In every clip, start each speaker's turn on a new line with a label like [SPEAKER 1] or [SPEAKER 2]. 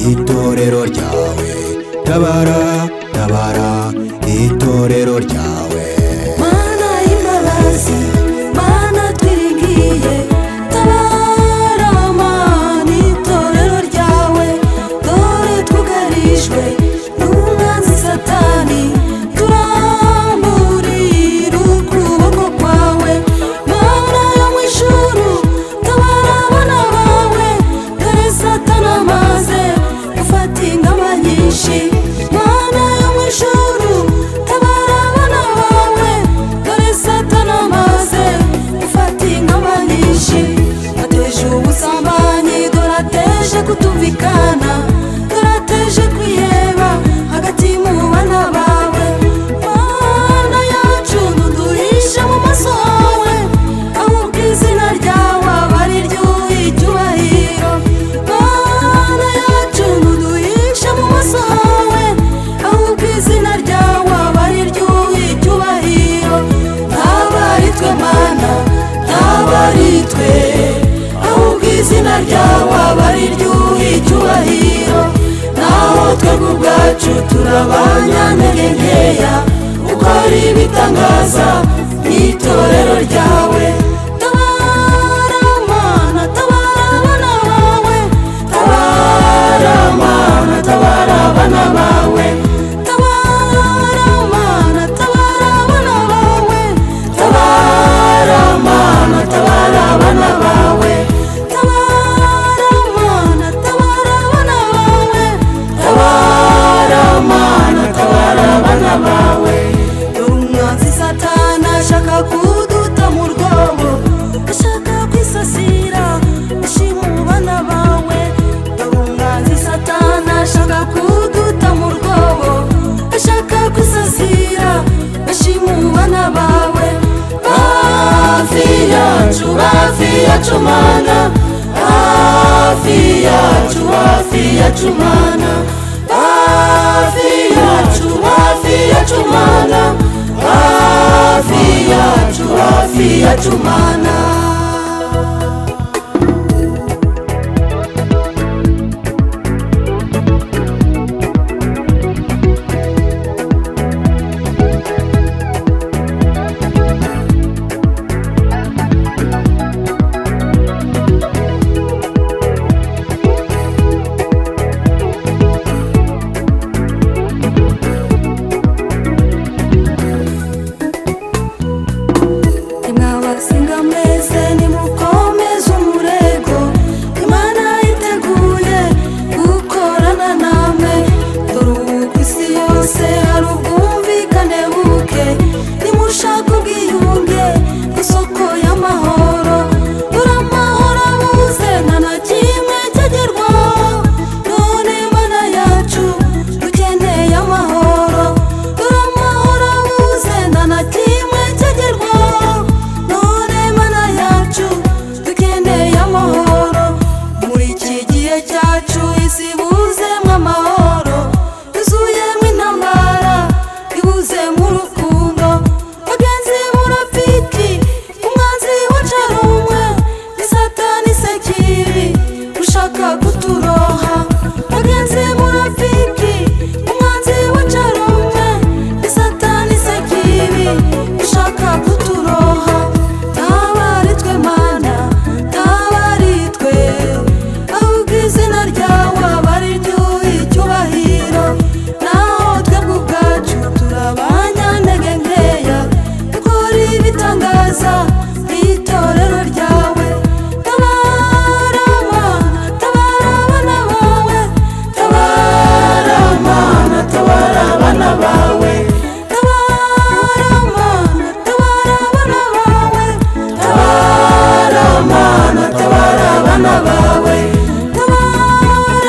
[SPEAKER 1] itorero ryawe tabara tabara itorero ryawe
[SPEAKER 2] mana y'imbabazi mana twiringiye tabara mana itorero ryawe dore twugarijwe n'umwanzi satani turamburira ukuboko kwawe mana yo mu ijuru tabara abana bawe dore satani amaze gufata ingamba nyinshi mana yo mu ijuru tabara abana bawe dore satani amaze gufata ingamba nyinshi ateje ubusambanyi dore ateje kutumvikana dore ateje kwiheba hagati mu bana bawe mana yacu ntuduhishe mu maso hawe ahubwo izina ryawe aba ari ryo uha icyubahiro mana yacu ntuduhishe mu maso hawe ahubwo izina ryawe aba ari ryo uha icyubahiro ntaba ari twe mana ntaba ari twe ahubwo izina ryawe aba ari ryo uha icyubahiro naho twebwe ubwacu turabanyantege nkeya ukora ibitangaza mu itorero ryawe tabara mana tabara abana bawe tabara mana tabara abana bawe tabara mana tabara abana bawe tabara mana tabara abana bawe tabara mana tabara abana bawe tabara mana tabara abana bawe dore umwanzi satana ashaka kuduta mu rwobo ashaka kwisasira ashima mu bana bawe dore umwanzi satana ashaka kuduta mu rwobo ashaka kwisasira ashima mu bana bawe hafi yacu hafi yacu mana hafi yacu hafi yacu mana hafi yacu hafi yacu mana hafi yacu hafi yacu mana nimwabasinga mwese nimukomeze umurego imana yiteguye gukorana namwe dore ubu ku isi yose hari ubwumvikane buke nimushaka ubwiyunge isoko y'amahoro dore amahoro abuze nta na kimwe cyagerwaho none mana yacu dukeneye amahoro dore amahoro abuze nta na kimwe cyagerwaho none mana yacu dukeneye amahoro muri iki gihe cyacu isi ibuzemo amahoro yuzuyemo intambara ibuzemo urukundo bagenzi murapfiki umwanzi wacu ari umwe ni satani sekiri ushaka kuturoha bagenzi murapfiki umwanzi wacu ari umwe ni satani sekiri ushaka kuturoha tabari twe mana tabari twe ahubwo izina ryawe aba ari ryo icyubahiro naho twebwe ubwacu turabanyantege nkeya dukora ibitangaza mu itorero ryawe tabara mana tabara abana bawe tabara mana tabara abana bawe tabara mana tabara abana bawe tabara mana tabara abana bawe tabara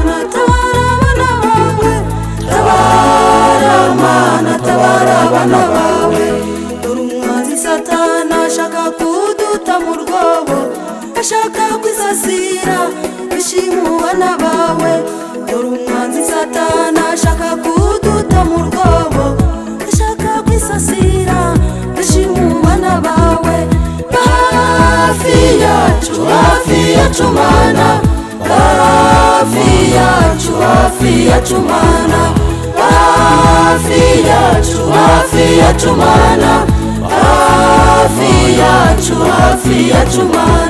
[SPEAKER 2] mana tabara abana bawe tabara mana tabara abana bawe dore umwanzi satana ashaka kuduta mu rwobo ashaka kwisasira bishima ubana bawe dore umwanzi satana ashaka kuduta mu rwobo ashaka kwisasira bishima ubana bawe hafi yacu hafi yacu mana hafi yacu hafi yacu mana hafi yacu hafi yacu mana hafi yacu hafi yacu mana